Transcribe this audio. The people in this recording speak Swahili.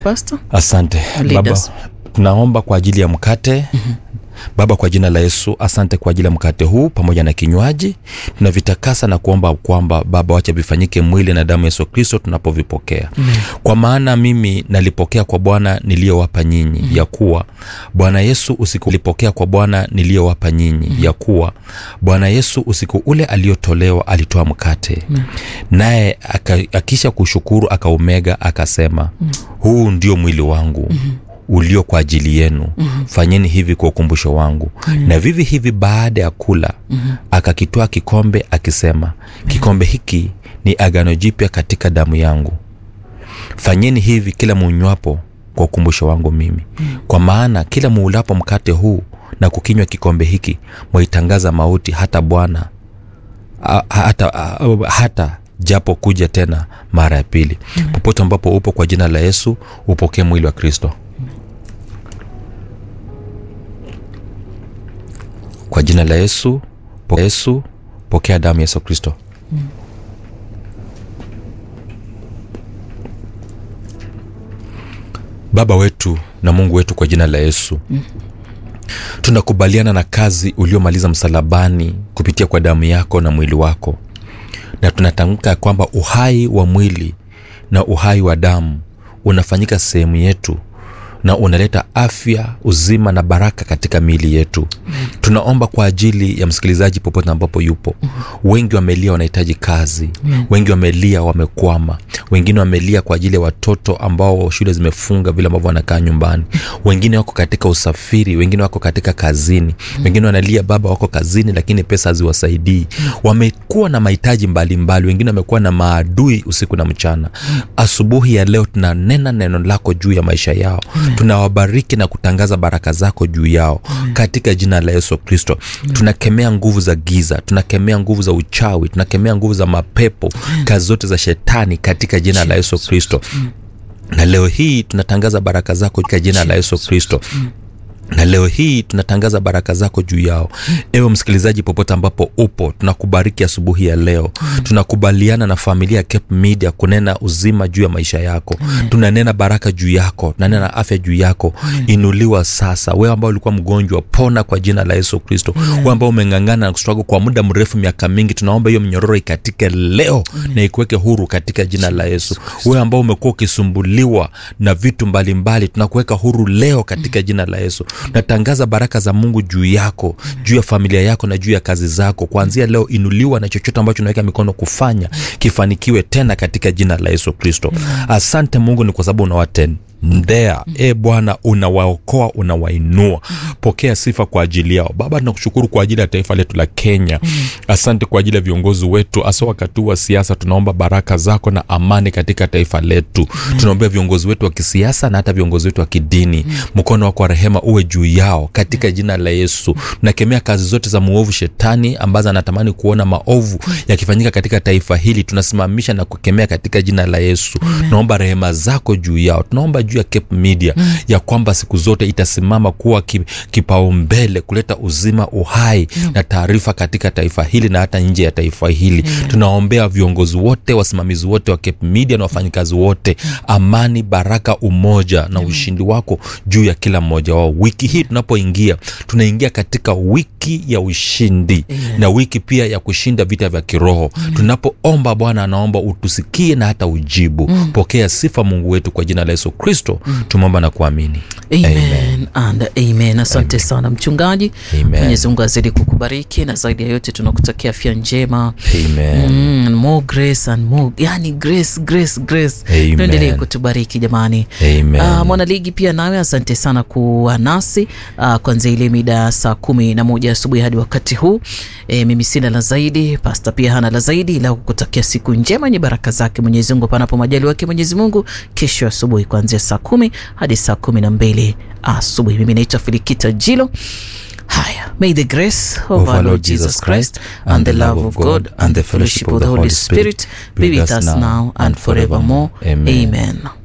Pastor? Asante Lead Baba, us. tunaomba kwa ajili ya mkate Baba, kwa jina la Yesu, asante kwa ajili ya mkate huu pamoja na kinywaji. Tunavitakasa na kuomba kwamba Baba, wacha vifanyike mwili na damu ya Yesu Kristo tunapovipokea, kwa maana mimi nalipokea kwa Bwana niliyowapa nyinyi, ya kuwa Bwana Yesu usiku ulipokea kwa Bwana niliyowapa nyinyi, ya kuwa Bwana Yesu usiku ule aliotolewa alitoa mkate, naye aka- akisha kushukuru akaumega, akasema, huu ndio mwili wangu ulio kwa ajili yenu fanyeni hivi kwa ukumbusho wangu na vivi hivi baada ya kula akakitoa kikombe akisema kikombe hiki ni agano jipya katika damu yangu fanyeni hivi kila munywapo kwa ukumbusho wangu mimi kwa maana kila muulapo mkate huu na kukinywa kikombe hiki mwaitangaza mauti hata bwana a- hata, a- hata japo kuja tena mara ya pili popote ambapo upo kwa jina la yesu upokee mwili wa kristo kwa jina la yesu po yesu pokea damu ya yesu kristo baba wetu na mungu wetu kwa jina la yesu tunakubaliana na kazi uliomaliza msalabani kupitia kwa damu yako na mwili wako na tunatamka ya kwamba uhai wa mwili na uhai wa damu unafanyika sehemu yetu na unaleta afya uzima na baraka katika miili yetu tunaomba kwa ajili ya msikilizaji popote ambapo yupo wengi wamelia wanahitaji kazi wengi wamelia wamekwama wengine wamelia kwa ajili ya watoto ambao shule zimefunga vile ambavyo wanakaa nyumbani wengine wako katika usafiri wengine wako katika kazini wengine wanalia baba wako kazini lakini pesa haziwasaidii wamekuwa na mahitaji mbalimbali wengine wamekuwa na maadui usiku na mchana asubuhi ya leo tunanena neno lako juu ya maisha yao tunawabariki na kutangaza baraka zako juu yao katika jina la yesu kristo tunakemea nguvu za giza tunakemea nguvu za uchawi tunakemea nguvu za mapepo kazi zote za shetani katika jina la yesu kristo na leo hii tunatangaza baraka zako katika jina la yesu kristo na leo hii tunatangaza baraka zako juu yao ewe msikilizaji popote ambapo upo tunakubariki asubuhi ya leo tunakubaliana na familia ya Cape Media kunena uzima juu ya maisha yako tunanena baraka juu yako tunanena afya juu yako inuliwa sasa wewe ambao ulikuwa mgonjwa pona kwa jina la yesu kristo wewe ambao umeng'ang'ana na kustrago kwa muda mrefu miaka mingi tunaomba hiyo minyororo ikatike leo na ikuweke huru katika jina la yesu wewe ambao umekuwa ukisumbuliwa na vitu mbalimbali tunakuweka huru leo katika jina la yesu natangaza baraka za mungu juu yako juu ya familia yako na juu ya kazi zako kuanzia leo inuliwa na chochote ambacho unaweka mikono kufanya kifanikiwe tena katika jina la yesu kristo asante mungu ni kwa sababu unawatendea e bwana unawaokoa unawainua pokea sifa kwa ajili yao baba tunakushukuru kwa ajili ya taifa letu la kenya asante kwa ajili ya viongozi wetu hasa wakati huu wa siasa tunaomba baraka zako na amani katika taifa letu tunaombea viongozi wetu wa kisiasa na hata viongozi wetu wa kidini mkono wako wa rehema uwe juu yao katika jina la yesu nakemea kazi zote za muovu shetani ambazo anatamani kuona maovu yakifanyika katika taifa hili tunasimamisha na kukemea katika jina la yesu tunaomba rehema zako juu yao tunaomba juu ya Cape Media ya kwamba siku zote itasimama kuwa ki, kipaumbele kuleta uzima uhai na taarifa katika taifa hili na hata nje ya taifa hili tunaombea viongozi wote wasimamizi wote wa Cape Media na wafanyikazi wote amani baraka umoja na ushindi wako juu ya kila mmoja wao wiki hii tunapoingia tunaingia katika wiki ya ushindi na wiki pia ya kushinda vita vya kiroho tunapoomba bwana anaomba utusikie na hata ujibu pokea sifa mungu wetu kwa jina la yesu kristo tumeomba na kuamini amen, and amen asante sana mchungaji Amen. mwenyezi mungu azidi kukubariki na zaidi ya yote tunakutakia afya njema amen Mm, more grace and more yani grace grace grace Amen. tuendelee kutubariki jamani Amen. Uh, mwanaligi pia nawe asante sana kuwa nasi uh, kwanzia ile mida ya saa kumi na moja asubuhi hadi wakati huu e, mimi sina la zaidi pasta pia hana la zaidi ila kukutakia siku njema yenye baraka zake mwenyezi mungu panapo majali wake mwenyezi mungu kesho asubuhi kuanzia saa kumi hadi saa kumi na mbili asubuhi mimi naitwa filikita jilo haya may the grace of our lord jesus christ and the love of god and the fellowship of the holy spirit be with us now and forevermore Amen. amen